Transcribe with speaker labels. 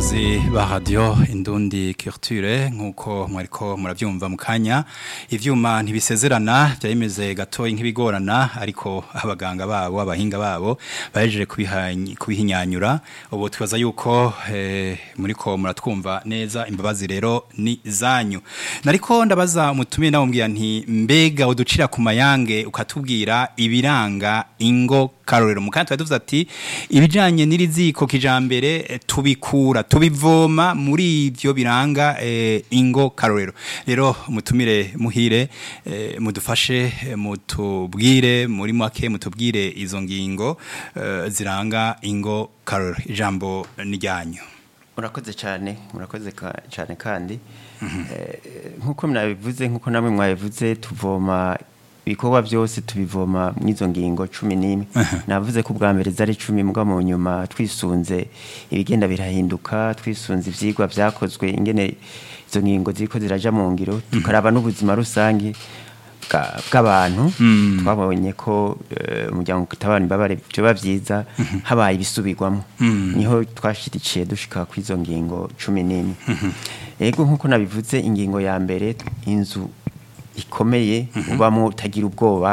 Speaker 1: bakunzi ba radio indundi culture nkuko mwariko muravyumva mu kanya ivyuma ntibisezerana byayimeze gatoyi nk'ibigorana ariko abaganga babo abahinga babo bahejeje kubihinyanyura ubu twibaza yuko eh, muriko muratwumva neza imbabazi rero ni zanyu nariko ndabaza umutumire nawe mbwira nti mbega uducira ku mayange ukatubwira ibiranga ingo karorero mukanya twari tuvuze ati ibijanye n'iriziko kijambere eh, tubikura tubivoma muri ivyo biranga eh, ingo karorero rero mutumire muhire eh, mudufashe eh, mutubwire muri make mutubwire izo ngingo eh, ziranga ingo karorero ijambo ni ryanyu
Speaker 2: murakoze cyane murakoze ka- cyane kandi Eh, nk'uko mwabivuze nk'uko namwe mwabivuze tuvoma ibikorwa byose tubivoma mw'izo ngingo cumi n'imwe navuze ko ubwa mbere zari cumi mbwa mu nyuma twisunze ibigenda birahinduka twisunze ivyigwa vyakozwe ingene izo ngingo ziriko ziraja mu ngiro tukaraba n'ubuzima rusange bwa- bw'abantu twabonye ko eh, umuryango utabana imbabare byoba vyiza habaye ibisubirwamo niho twashirikiye dushika ku izo ngingo cumi n'imwe ego nk'uko nabivuze ingingo ya mbere inzu ikomeye ubamo utagira ubwoba